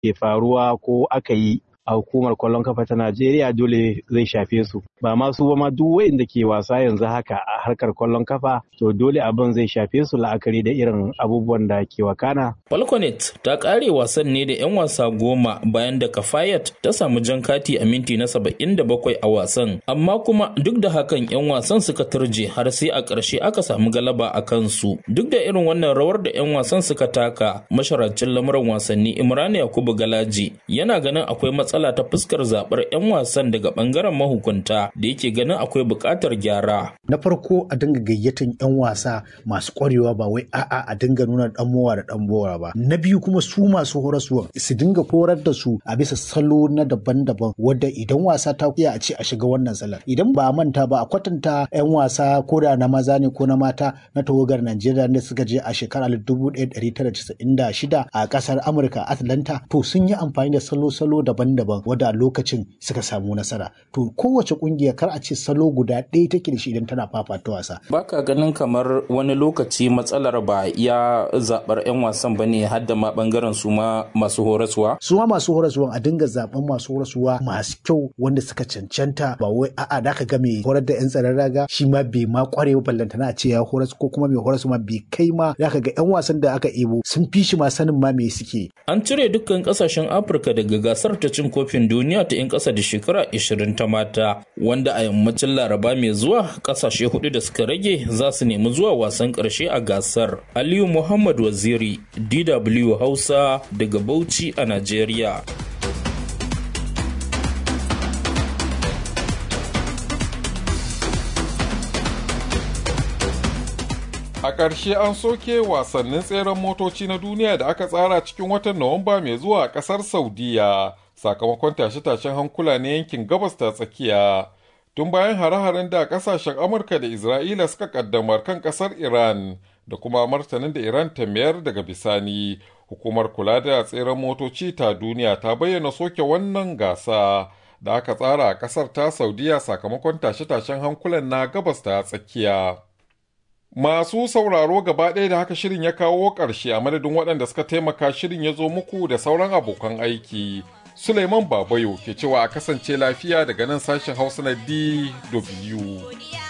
ke faruwa ko aka yi a hukumar kwallon kafa ta Najeriya dole zai shafe su ba ma su ba ma duk wayanda ke wasa yanzu haka a harkar kwallon kafa to dole abin zai shafe su la'akari da irin abubuwan da ke wakana. Falconet ta kare wasan ne da 'yan wasa goma bayan da Kafayat ta samu jan kati a minti na saba'in da bakwai a wasan amma kuma duk da hakan 'yan wasan suka turje har sai a ƙarshe aka samu galaba a kansu duk da irin wannan rawar da 'yan wasan suka taka masharacin lamuran wasanni Imran Yakubu Galaji yana ganin akwai matsala ta fuskar zaɓar 'yan wasan daga ɓangaren mahukunta da yake ganin akwai buƙatar gyara. Na farko a dinga gayyatan 'yan wasa masu ƙwarewa ba wai a'a a dinga nuna ɗan mowa da ɗan bora ba. Na biyu kuma su masu horaswa su dinga horar da su a bisa salo na daban-daban wadda idan wasa ta iya a ce a shiga wannan salar. Idan ba a manta ba a kwatanta 'yan wasa ko da na maza ne ko na mata na tawagar Najeriya da suka je a shekarar 1996 a ƙasar Amurka Atlanta to sun yi amfani da salo-salo daban-daban wadda a lokacin suka samu nasara. To kowace kungiya kar a ce salo guda ɗaya take da shi idan tana fafata wasa. Baka ganin kamar wani lokaci matsalar ba ya zaɓar 'yan wasan ba ne har da ma ɓangaren su ma masu horaswa? Su ma masu horaswa a dinga zaɓen masu horaswa masu kyau wanda suka cancanta ba wai a'a da ka ga mai horar da 'yan tsaron raga shi ma bai ma kware ba ballantana a ce ya horas ko kuma mai horas ma bai kai ma da ka ga 'yan wasan da aka ebo sun fi shi ma sanin ma me suke. An cire dukkan kasashen Afirka daga gasar ta cin kofin duniya ta 'yan ƙasa da shekara 20 ta mata wanda a yammacin laraba mai zuwa kasashe hudu da suka rage za su nemi zuwa wasan ƙarshe a gasar. Aliyu Muhammad Waziri DW Hausa daga Bauchi a Najeriya. A ƙarshe an soke wasannin tseren motoci na duniya da aka tsara cikin watan Nuwamba mai zuwa a ƙasar Saudiya sakamakon tashe-tashen hankula na yankin gabas ta tsakiya. Tun bayan hare-haren da ƙasashen Amurka da Isra'ila suka ƙaddamar kan ƙasar Iran da kuma martanin da Iran ta mayar daga bisani. Hukumar kula da tseren motoci ta duniya ta bayyana soke wannan gasa da aka tsara a ƙasar ta Saudiya sakamakon tashe-tashen hankulan na gabas ta tsakiya. Masu sauraro gaba ɗaya da haka shirin ya kawo ƙarshe a madadin waɗanda suka taimaka shirin ya zo muku da sauran abokan aiki. Suleiman Babayo ke cewa a kasance lafiya daga nan sashen Hausa na DW.